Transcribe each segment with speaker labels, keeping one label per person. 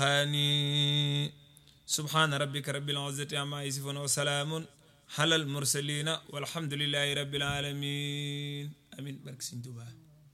Speaker 1: hani subhaana rabbika rabbil izzati amma yasifun wa salaamun alal mursalina walhamdulillahi rabbil alamin amin barke Sëñ Tuubaa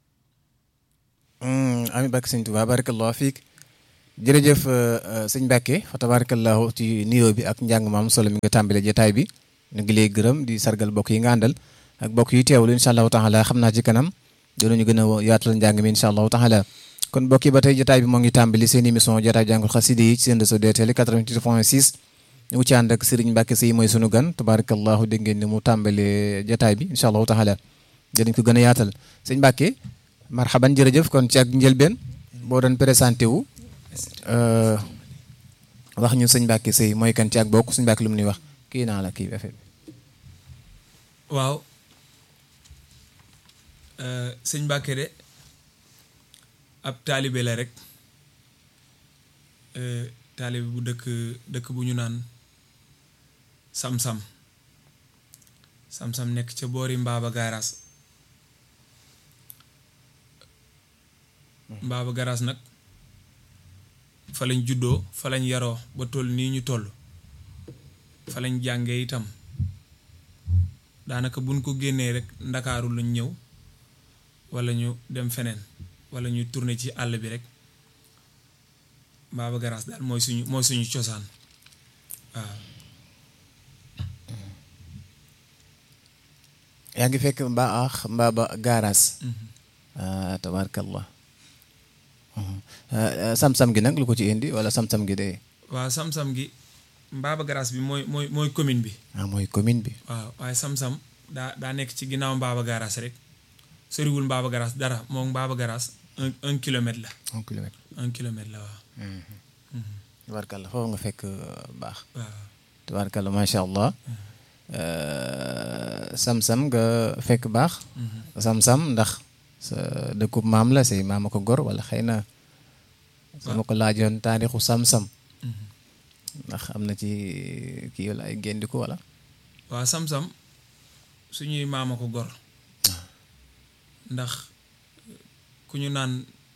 Speaker 2: amin barke Sëñ Tuubaa barakallahu fiik jërëjëf sëñ Mbàkke fa tabarakallahu ci nuyoo bi ak njàng maam solo mi nga tàmbale jotaay bi ñu ngi lay gërëm di sargal bokk yi nga àndal ak bokk yi teewlu incha allahu taala xam naa ci kanam dinañu gën a yaatal njàng mi incha allahu taala kon mbokk yi ba tey jotaay bi moo ngi tàmbali seen émission jotaay jàngul xasida yi ci seen réseau DTL 88 point 6 ñu ci ànd ak Serigne Mbacke Seye mooy sunu gan tabarakallahu dégg ngeen ni mu tàmbale jotaay bi incha allahu taala dinañ ko gën a yaatal sëñ Mbacke marhaban jërëjëf kon ci ak njëlbeen boo doon présenté wu wax ñu sëñ Mbacke Seye mooy kan ci ak bokk sëñ Mbacke lu mu nuy wax kii naa la kii affaire bi
Speaker 1: waaw sëñ Mbacke de ab taalibe la rek taalibe bu dëkk dëkk bu ñu naan sam-sam sam-sam nekk ca boori mbaaba gaaraas mbaaba gaaraas nag fa lañ juddoo fa lañ yaroo ba toll nii ñu toll fa lañ jàngee itam daanaka buñ ko génnee rek ndakaaru lañ ñëw wala ñu dem feneen wala ñu tourné ci àll bi rek mbaaba garaas daal mooy suñu mooy suñu cosaan waaw
Speaker 2: yaa ngi fekk mbaax mbaaba gaaraas tabarakallah sam-sam gi nag lu ko ci indi wala sam-sam gi de
Speaker 1: waaw sam-sam gi mbaaba garaas bi mooy mooy mooy commune bi
Speaker 2: ah mooy commune bi
Speaker 1: waaw waaye sam-sam daa daa nekk ci ginnaaw mbaaba garaas rek soriwul mbaaba garaas dara moom mbaaba garaas un un kilomètre la
Speaker 2: un kilomètre
Speaker 1: un kilomètre la waaw
Speaker 2: tabaarkalla foofu nga fekk baax
Speaker 1: waaw
Speaker 2: tabaarkalla macha allah sam-sam nga fekk baax sam-sam ndax sa dëkkub maam la say maama ko gor wala xëy na sama ko laajoon taarixu sam-sam ndax am na ci kii wala ay géndiku wala
Speaker 1: waaw sam-sam suñuy maama ko gor ndax ku ñu naan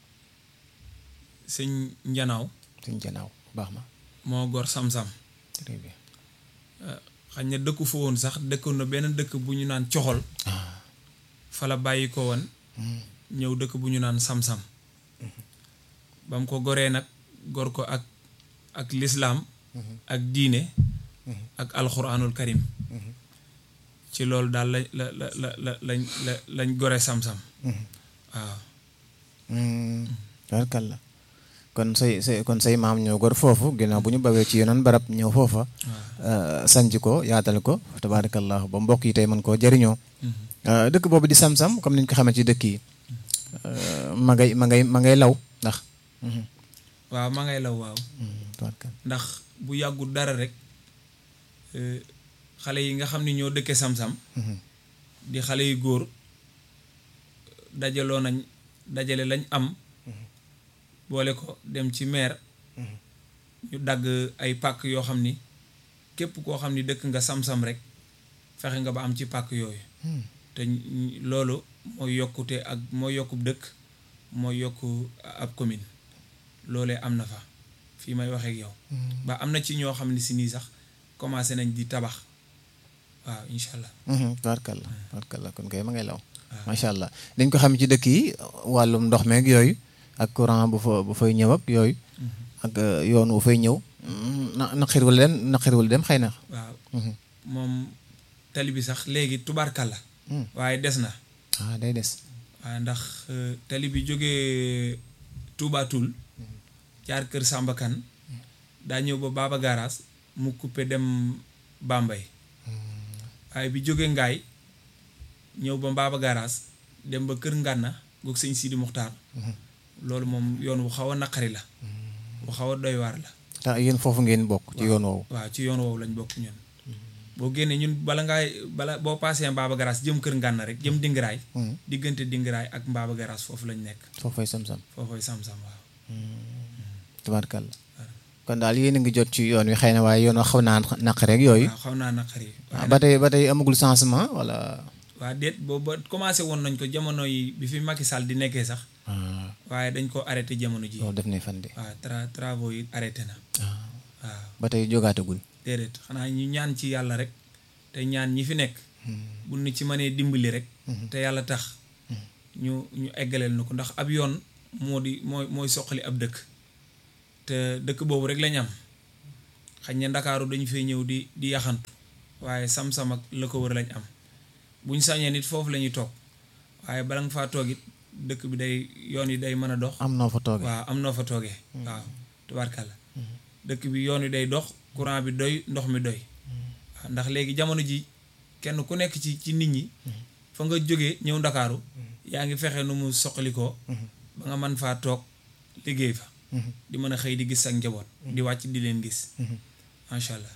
Speaker 1: sëñ njanaaw
Speaker 2: sëñ janaaw baax ma
Speaker 1: moo gor sam-sam
Speaker 2: très bien
Speaker 1: xañ na dëkku fa woon sax dëkkoon na benn dëkk bu ñu naan coxol fa la bàyyi ko woon ñëw dëkk bu ñu naan sam-sam ba mu ko goree nag gor ko ak ak lislaam ak diine ak alxuraanul karim ci loolu daal la la la la la lañ la lañ gore sam-sam waaw
Speaker 2: tabaarkalla kon say say kon say maam ñoo gor foofu ginnaaw bu ñu bawee ci yeneen barab ñëw foofa sanc ko yaatal ko tabaarakallahu ba mbokk yi tey mën koo jëriñoo dëkk boobu di sam-sam comme niñ ko xamee ci dëkk yi ma ngay ma ngay ma ngay law ndax
Speaker 1: waaw ma ngay law waaw
Speaker 2: tabaarkalla
Speaker 1: ndax bu yàggul dara rek xale yi nga xam ni ñoo dëkke sam-sam di xale yu góor dajaloo nañ dajale lañ am boole ko dem ci maire ñu dagg ay pàkk yoo xam ni képp koo xam ni dëkk nga sam-sam rek fexe nga ba am ci pàkk yooyu te loolu mooy yokkute ak mooy yokkub dëkk mooy yokku ab commune loolee am na fa fii may waxee ak yow ba am na ci ñoo xam ne si nii sax commencé nañ di tabax waaw incha allah
Speaker 2: tabaarkalla tabaarkalla kon kay ma ngay law macha allah dañ ko xam ci dëkk yi wàllum ndox meeg yooyu ak courant bu fa bu fay ñëw ak yooyu ak yoon wu fay ñëw na naqir wala dem naqir wala dem xëy na
Speaker 1: waaw moom tali bi sax léegi tubaarkalla waaye des na
Speaker 2: ah day des
Speaker 1: waaw ndax tali bi jógee Touba Toul jaar kër Samba Kane daa ñëw ba Baba Garage mu coupé dem Bambey waaye bi jógee Ngaay ñëw ba Baba Garage dem ba kër Ngànna goog sëñ Sidi Muxtaar loolu moom yoon wu xaw a naqari la wu xaw a doy waar la
Speaker 2: ah yéen foofu ngeen bokk ci yoon woowu
Speaker 1: waaw ci yoon woowu lañ bokk ñun boo génnee ñun bala ngaay bala boo paasee Mbaba Garage jëm kër Ngànna rek jëm Dingiraay diggante Dingiraay ak Mbaba Garage foofu lañ nekk
Speaker 2: foofay sam-sam
Speaker 1: foofay sam-sam waaw
Speaker 2: tabaarkalla kon daal yéen a ngi jot ci yoon wi xëy na waaye yoon wa xaw naa naqari ak yooyu
Speaker 1: waaw xaw naa naqari
Speaker 2: ah ba tey ba tey amagul changement wala
Speaker 1: waa déet boobu ba commencé woon nañ ko jamono yi bi fi Macky Sall di nekkee sax waaye dañ ko arrêté jamono ji
Speaker 2: loolu def ne fan de
Speaker 1: waaw tra travaux yi arrêté na waaw
Speaker 2: ba tey jógaatagul
Speaker 1: déedéet xanaa ñu ñaan ci yàlla rek te ñaan ñi fi nekk bu nu ci mënee dimbali rek te yàlla tax ñu ñu eggaleel na ko ndax ab yoon moo di mooy mooy soqali ab dëkk te dëkk boobu rek lañ am xañ na ndakaaru dañu fay ñëw di di yaxantu waaye sam-sam ak la ko wër lañ am buñ sañee nit foofu la ñuy toog waaye bala nga faa toog it dëkk bi day yoon yi day mën a dox
Speaker 2: am noo fa toogee
Speaker 1: waaw am noo fa toogee waaw tubaarkàlla dëkk bi yoon wi day dox courant bi doy ndox mi doy waaw ndax léegi jamono ji kenn ku nekk ci ci nit ñi fa nga jógee ñëw ndakaaru yaa ngi fexe nu mu soqalikoo ba nga mën faa toog liggéey fa di mën a xëy di gis ak njaboot di wàcc di leen gis macha allah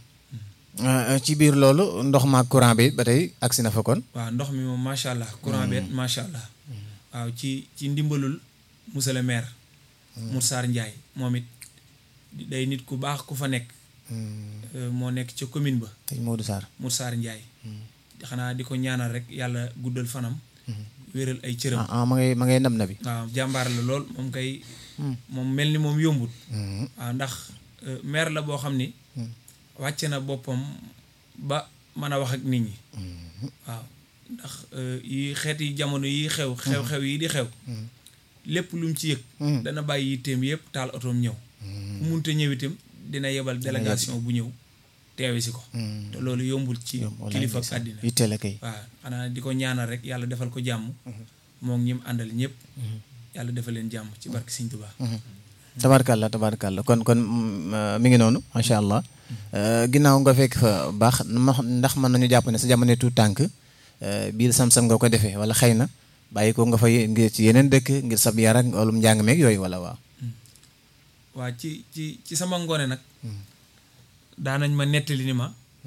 Speaker 2: ci biir loolu ndox maag courant bi ba tey agsi na fa kon
Speaker 1: waaw ndox mi moom macha allah courant bi it macha allah waaw ci ci ndimbalul monsieur le maire Moussar Ndiaye moom it day nit ku baax ku fa nekk moo nekk ca commune ba
Speaker 2: sëñ Modou Sarr
Speaker 1: Moussar Ndiaye xanaa di ko ñaanal rek yàlla guddal fanam wéral ay cëram
Speaker 2: ah ma ngay ma ngay nab na bi
Speaker 1: waaw jàmbaar la lool moom kay moom mel ni moom yombut waaw ndax maire la boo xam ni wàcce na boppam ba mën a wax ak nit ñi waaw ndax yi xeeti jamono yi xew xew-xew yi di xew lépp lu mu ci yëg dana bàyyi yitteem yëpp taal otoom ñëw ku munte ñëw itam dina yebal délégation bu ñëw teewe si ko te loolu yombul ci kilifa ak àddina
Speaker 2: yitte la kay
Speaker 1: waaw xanaa di ko ñaanal rek yàlla defal ko jàmm moom ñim àndal ñëpp yàlla defal leen jàmm ci barke Sëñ Tuubaa
Speaker 2: tabarkàlla tabarkàlla kon kon mi ngi noonu macha allah ginnaaw nga fekk fa baax ndax mën nañu jàpp ne sa jamono tuut tànk biir sam-sam nga ko defee wala xëy na bàyyi ko nga fay ngir ci yeneen dëkk ngir sab yar ak wàllum njàng meeg yooyu wala waaw
Speaker 1: waa ci ci ci sama ngoone nag daanañ ma nettali ni ma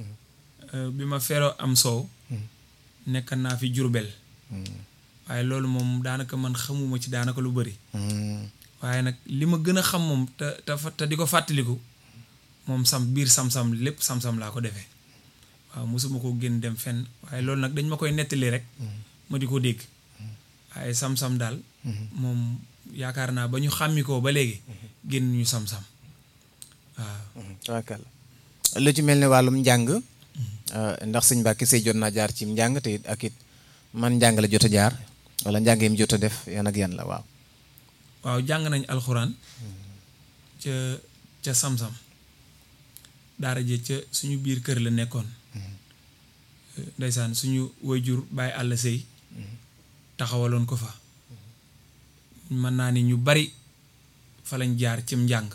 Speaker 1: bi ma feroo am soow nekkan naa fi jurbel waaye loolu moom daanaka man xamuma ci daanaka lu bëri waaye nag li ma gën a xam moom te te te di ko fàttaliku moom sam biir sam-sam lépp sam-sam laa ko defee waaw mosuma ko génn dem fenn waaye loolu nag dañ ma koy nettali rek ma di ko dégg waaye sam-sam daal moom yaakaar naa ba ñu xàmmikoo ba léegi génn ñu sam-sam waaw
Speaker 2: tabarkàlla lu ci mel ne wàllum njàng ndax sëñ Mbàkke Sey jot naa jaar ci njàng te it ak it man njàng la jot a jaar wala njàng yi mu jot a def yan ak yan la waaw
Speaker 1: waaw jàng nañ alxuraan ca ca sam-sam daara je ca suñu biir kër la nekkoon ndeysaan suñu wayjur bàyyi àll sëy taxawaloon ko fa mën naa ni ñu bari fa lañ jaar cim njàng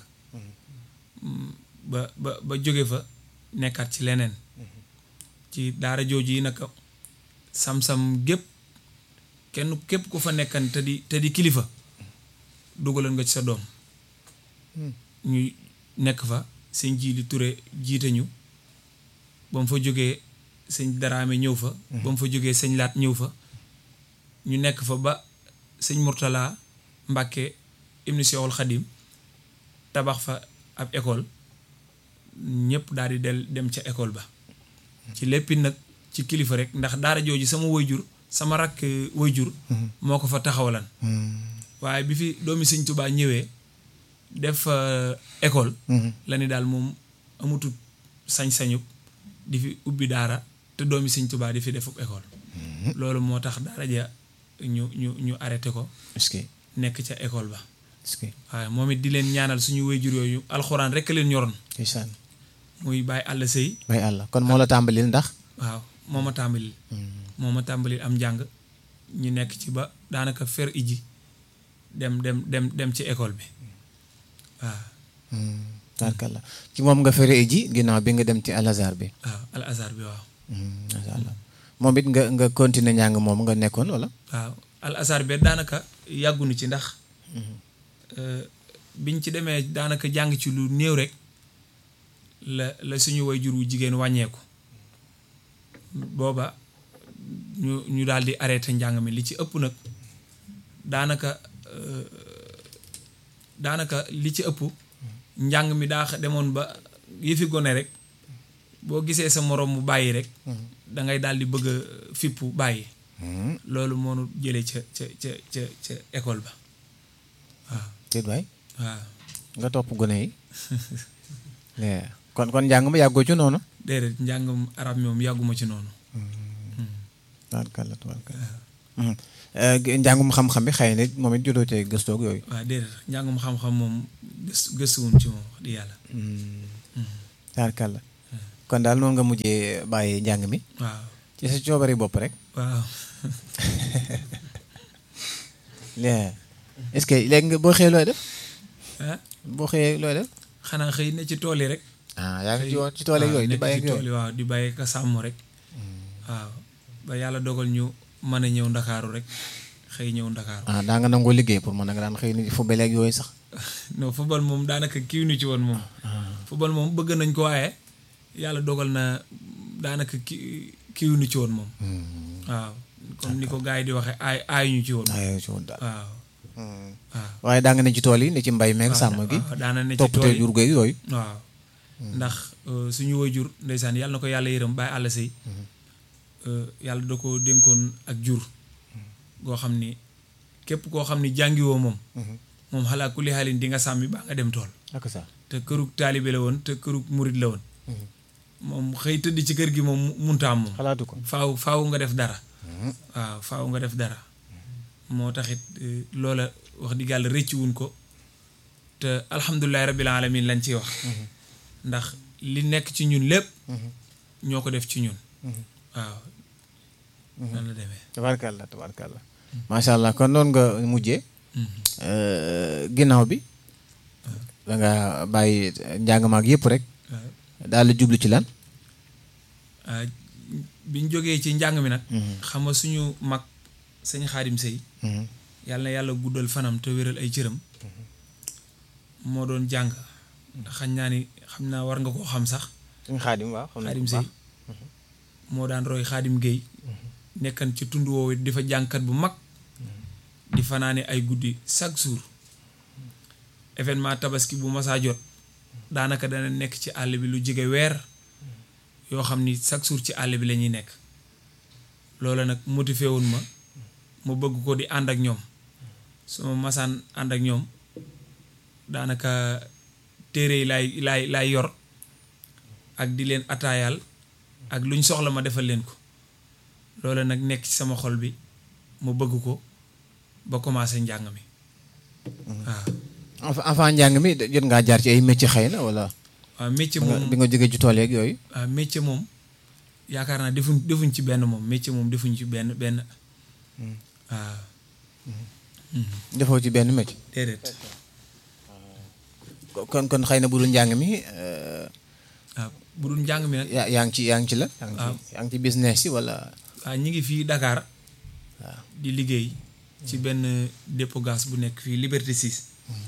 Speaker 1: ba ba ba jóge fa nekkaat ci leneen ci daara jooju yi naka sam-sam gépp kenn képp ku fa nekkan te di te di kilifa dugaloon nga ci sa doom ñu nekk fa sëñ Jili Ture jiite ñu ba mu fa jógee sëñ Daraame ñëw fa ba mu fa jógee sëñ Laat ñëw fa ñu nekk fa ba sëñ Murtala Mbàkke ibnu Seexul Xadim tabax fa ab école ñëpp daal di del dem ca école ba ci léppi nag ci kilifa rek ndax daara jooju sama wayjur sama rakk wayjur moo ko fa taxawalan waaye bi fi doomi sëñ Tubaa ñëwee def école la ni daal moom amutul sañ-sañub di fi ubbi daara te doomi sëñ Tubaa di fi defub école loolu moo tax daara ja ñu ñu ñu arrêté ko
Speaker 2: est-ce que
Speaker 1: nekk ca école ba
Speaker 2: est-ce que
Speaker 1: waaye moom it di leen ñaanal suñu wayjur yooyu alxuraan rekk leen ñoroon
Speaker 2: ndeysaan
Speaker 1: muy bàyyi àll sëy
Speaker 2: bay àlla kon moo la tàmbalil ndax
Speaker 1: waaw moo ma tàmbalil moo ma tàmbalil am njàng ñu nekk ci ba daanaka fer iji dem dem dem dem ci école bi waaw
Speaker 2: tarkalla ci moom nga fere ji ginnaaw bi nga dem ci alazar bi
Speaker 1: waaw al azar bi waaw
Speaker 2: masha Allah moom it nga nga continuer njàng moom nga nekkoon wala
Speaker 1: waaw al azar bi daanaka yàggunu ci ndax biñ ci demee daanaka jàng ci lu néew rek la la suñu wayjur wu jigéen wàññeeku booba ñu ñu daal di arrêté njàng mi li ci ëpp nag daanaka daanaka li ci ëpp njàng mi daa demoon ba yëfi gone rek boo gisee sa moroom mu bàyyi rek da ngay daal di bëgg a fippu bàyyi loolu moo nu jëlee ca ca ca ca ca école ba waaw
Speaker 2: déet waay
Speaker 1: waaw
Speaker 2: nga topp gone yi Yeah. kon kon njàng ma yàggoo ci noonu
Speaker 1: déedéet njàngum arab mi moom yàgguma ci noonu
Speaker 2: tubaarkàlla tubaarkàlla Mhm. Eh, g- njàngum xam-xam bi xëy na moom it jotoo cee gëstoog yooyu
Speaker 1: waaw déedéet njàngum xam-xam moom gës gëstuwun ci moom wax di yàlla
Speaker 2: tubaarkàlla kon daal noonu nga mujjee bàyyi njàng mi
Speaker 1: waaw
Speaker 2: ci sa coobari bopp rek
Speaker 1: waaw
Speaker 2: Yeah. est-ce que léegi nga boo xëyee looy def
Speaker 1: ah
Speaker 2: boo xëyee looy def
Speaker 1: xanaa xëy ne ci tool yi rek
Speaker 2: ah yaa ngi ci woon ci tool ak
Speaker 1: waaw,
Speaker 2: yooyu di
Speaker 1: nekk
Speaker 2: bàyyi ak
Speaker 1: ci tool
Speaker 2: yooyu
Speaker 1: yi waaw di bàyyi ka sàmm rek waaw ba yàlla dogal ñu mën a ñëw ndakaaru rek xëy ñëw ndakaaru
Speaker 2: ah daa nga nangoo liggéey pour mën na nga daan xëy ni football ak yooyu sax
Speaker 1: non football moom daanaka kiiw ñu ci woon moom football moom bëgg nañ ko waaye yàlla dogal na daanaka ki kiiw ñu ci woon moom waaw comme ni ko gars yi di waxee aay aay ñu ci woon
Speaker 2: ayoo ci woon daal
Speaker 1: waaw waaw
Speaker 2: waaye daa nga ne ci tool yi ne ci mbay meeg sàmm gi
Speaker 1: waaw daana ne ci tool
Speaker 2: toppatee
Speaker 1: yi
Speaker 2: jur geeg yooyu
Speaker 1: waaw ndax euh, suñu waajur ndeysaan yàlla na ko yàlla yërëm bàyyi àll sëy yàlla da ko dénkoon ak jur goo xam ni képp koo xam ni jàngiwoo moom moom xalaa kulli xaalin di nga sàmmi baa nga dem tool
Speaker 2: ak ça
Speaker 1: te kërug taalibe la woon te kërug murit la woon moom xëy tëdd ci kër gi moom muntaam moom
Speaker 2: xalaatu ko
Speaker 1: faaw faaw nga def dara waaw faaw nga def dara moo taxit eh, loola wax di yàlla rëcc wuñ ko te alhamdulilahi rabbil alamin lañ ciy wax ndax li nekk ci ñun lépp ñoo ko def ci ñun waaw nan la demee
Speaker 2: tabarkàlla tabarkàlla macha allah kon noonu nga mujjee
Speaker 1: Mhm.
Speaker 2: euh, ginnaaw bi da nga bàyyi njàng maag yëpp rek
Speaker 1: waaw
Speaker 2: daal di jublu ci lan
Speaker 1: ah, biñ jógee ci njàng mi nag xam nga suñu mag sëñ xaadim sëy yàlla na yàlla guddal fanam te wéral ay cëram moo doon jàng ndax xañ naa ni xam naa war nga koo xam sax
Speaker 2: suñu xaadim waaw xam
Speaker 1: xaadim sëy moo daan roy xaadim géey nekkan ci tund woowu di fa jàngkat bu mag di fanaane ay guddi chaque jour événement tabaski bu masaa jot daanaka dana nekk ci àll bi lu jege weer yoo xam ni chaque jour ci àll bi la ñuy nekk loola nag motivé woon ma ma bëgg ko di ànd ak ñoom su ma masaan ànd ak ñoom daanaka téere yi laay laay laay yor ak di leen ataayaal ak luñ soxla ma defal leen ko loola nag nekk ci sama xol bi ma bëgg ko ba commencé njàng mi waaw
Speaker 2: Enfin- avant njàng mi jot ngaa jaar ci ay métier xëy na wala
Speaker 1: waaw métier
Speaker 2: bi nga-
Speaker 1: moom
Speaker 2: bi nga jógee ci tool yeeg yooyu
Speaker 1: waaw métier moom yaakaar naa defuñ defuñ ci benn moom métier moom defuñ ci benn benn waaw
Speaker 2: defoo ci benn métier
Speaker 1: déedéet
Speaker 2: kon kon xëy na bu dul njàng mi euh,
Speaker 1: waaw bu dul njàng mi nag
Speaker 2: yaa yaa ngi ci yaa ngi ci la yaa ngi
Speaker 1: waaw.
Speaker 2: ci yaa ngi ci business yi wala
Speaker 1: waaw ñi ngi fii Dakar
Speaker 2: waaw
Speaker 1: di liggéey ci benn dépôt gaz bu nekk fii Liberté 6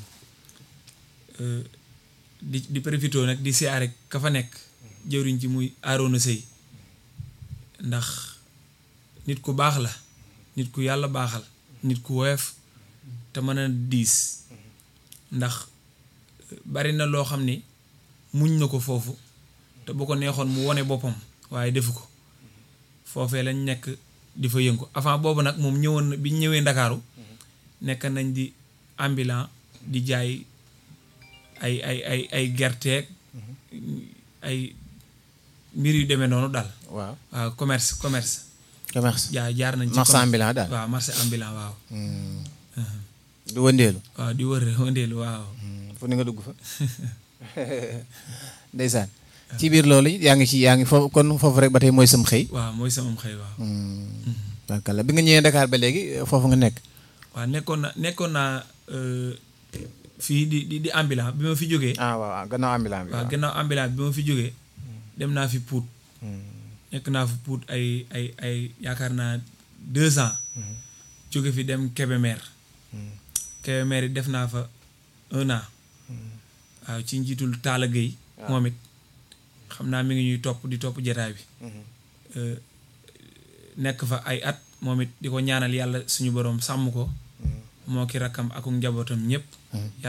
Speaker 1: Euh, di di profité nag di siyaare ka fa nekk jëwriñ ci muy Arona Sëy ndax nit ku baax la nit ku yàlla baaxal nit ku woyof te mën a diis ndax bari na loo xam ni muñ na ko foofu te bu ko neexoon mu wone boppam waaye defu ko foofee lañ nekk di fa yëngu avant boobu nag moom ñëwoon na bi ñu ñëwee ndakaaru nekk nañ di ambulant di jaay ay ay ay ay gerteeg ay mbir yu demee noonu daal
Speaker 2: waaw
Speaker 1: waaw commerce commerce
Speaker 2: commerce
Speaker 1: jaa jaar nañ ci
Speaker 2: marchand
Speaker 1: commerce.
Speaker 2: ambulant daal
Speaker 1: waaw marché ambulant waaw
Speaker 2: du wëndeelu
Speaker 1: waaw di wër wëndeelu waaw
Speaker 2: fu ni nga dugg fa ndeysaan ci biir loolu yaa ngi ci yaa ngi foofu kon foofu rek ba tey mooy sam xëy
Speaker 1: waaw mooy sama xëy waaw
Speaker 2: barkalla bi nga ñëwee Dakar ba léegi foofu nga nekk
Speaker 1: waaw nekkoon na nekkoon naa euh, fii di di di ambulant bi ma fi jógee
Speaker 2: ah waaw waaw gannaaw ambulant bi
Speaker 1: waaw gannaaw ambulant bi ma fi jógee dem naa fi Pout nekk naa fi Pout ay ay ay yaakaar naa deux ans jóge fi dem Kébémer Kébémer yi def naa fa un an waaw ci njiitul Talla Gueye moom it xam naa mi ngi ñuy topp di topp jataay bi Euh, nekk fa ay at moom it di ko ñaanal yàlla suñu borom sàmm ko moo ki rakkam ak njabootam ñëpp